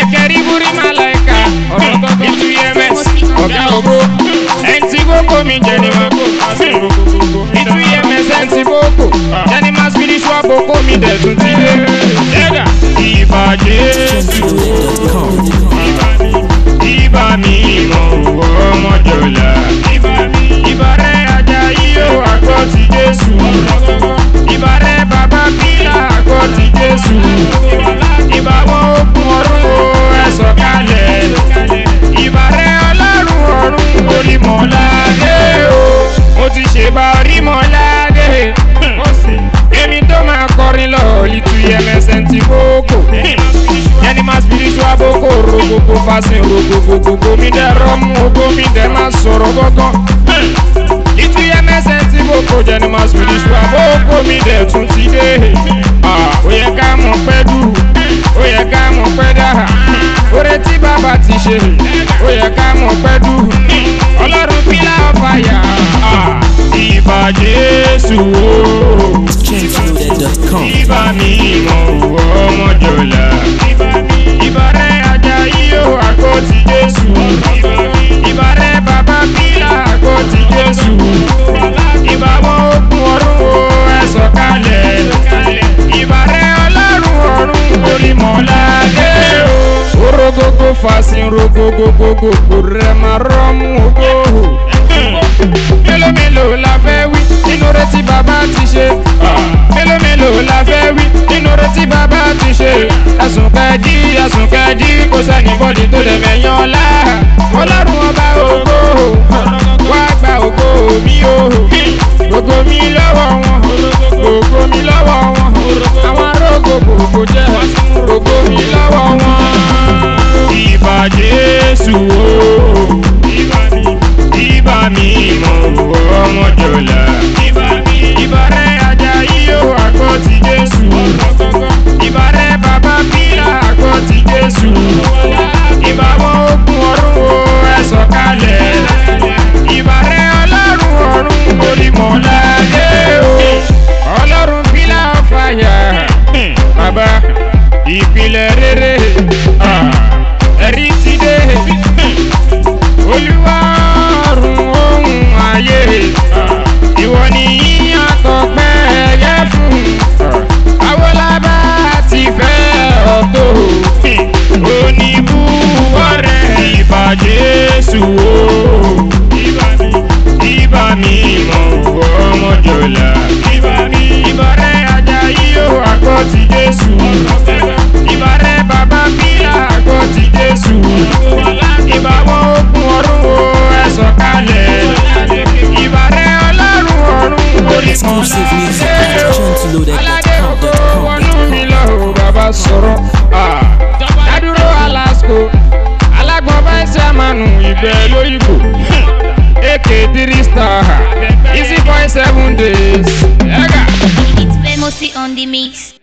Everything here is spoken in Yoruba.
kẹrìbùrì màláìka ọ̀rọ̀ gọ́gọ́ tú ms ọ̀gá ògbó ẹ̀ǹtí gbogbo mi jẹ́ ni máa kó ìtú ms ẹ̀ǹtí gbogbo jẹ́ ni máa spiritual gbogbo mi dẹ̀ tún ti dé. ẹ̀gà ìbàjẹ́ Gentleloaded.com. ibà mi mọ̀ wọ́ ọmọjọ́lá. ibà rẹ̀ ajá yíyó àgọ́ ti jésù. ibà rẹ̀ bàbá pílà àgọ́ ti jésù. ibà wọn okun ọdún o ẹ̀sọ̀ kalẹ̀. ibà rẹ̀ ọlọ́run ọ̀run orímọ̀ládé o. mo ti ṣèbà orímọ̀ládé. èmi tó máa kọrin lọ litu yẹmẹsẹ̀ ti kókò yẹni máa spiritual boko rogogo fasin rogogogogo mi dẹ rọmú ogo mi dẹ máa sọ̀rọ̀ gọ́gọ́. ìtú yẹmẹsẹ̀ tí boko jẹni máa spiritual boko mi dẹ tún ti dé. Ah, ó yẹ ká mọ̀ pẹ́ dù ó yẹ ká mọ̀ pẹ́ dà oore tí bàbá ti ṣe ó yẹ ká mọ̀ pẹ́ dù ọlọ́run pílà ọ̀fàyà ìbà jésù o Gentleloaded.com. ibà mi mọ̀ wọ́ ọmọjọ́lá. ibà rẹ̀ ajá yíyó àgọ́ ti jésù. ibà rẹ̀ bàbá pílà àgọ́ ti jésù. ibà wọn okun ọdún o ẹ̀sọ̀ kalẹ̀. ibà rẹ̀ ọlọ́run ọ̀run orímọ̀ládé o. orogogo fasin rogogogogo rẹ̀ máa rọ́mú ogo mélòó mélòó la fẹ́ wí nínú rẹ tí bàbá ti ṣe. mélòó mélòó la fẹ́ wí nínú rẹ tí bàbá ti ṣe. ẹ̀sùn kẹ́ẹ̀dí ẹ̀sùn kẹ́ẹ̀dí kò sẹ́ni bọ́dì tó lè mẹ́yàn ọ̀la. ọlọ́run ọba ògo wá gba ògo mi o. gbogbo mi lọ́wọ́ wọn gbogbo mi lọ́wọ́ wọn. àwọn arógo gbogbo jẹ́ gbogbo mi lọ́wọ́ wọn. ìbà jésù o ibà mi mọ̀ wọ́ ọmọjọ́lá. ibà rẹ̀ ajá yíyó àgọ́ ti jésù. ibà rẹ̀ bàbá pílà àgọ́ ti jésù. ibà wọn okun ọdún o ẹ̀sọ̀ kalẹ̀. ibà rẹ̀ ọlọ́run ọ̀run orímọ̀ládé o. ọlọ́run pílà ọ̀fàyà. bàbá ìpìlẹ̀ rere ah, ẹ̀rí ti dé olúwa ọ̀run ohun ayé ìwọ ni yíyan tọpẹ́ ẹyẹ fún awolaba ti fẹ́ ọ̀tọ̀ oníbúwọ́ rẹ̀ ìbà jésù o ibà mi mọ̀ wọ́ ọmọjọ́lá ibà rẹ̀ ajá yíyó àgọ́ ti jésù ibà rẹ̀ bàbá pílà àgọ́ ti jésù ibà wọn okun ọdún o ẹ̀sọ̀ kalẹ̀ ibà rẹ̀ ọlọ́run ọ̀run Exclusive music orímọ̀ at aládé oko wọnú mi lọ o bàbá sọ̀rọ̀ dádúró alasko alágbọ̀n bá ẹsẹ̀ àmànù ìgbẹ́ lóyìnbó ak three star easy boy seven days. ẹ̀gà. It's Famously on the mix.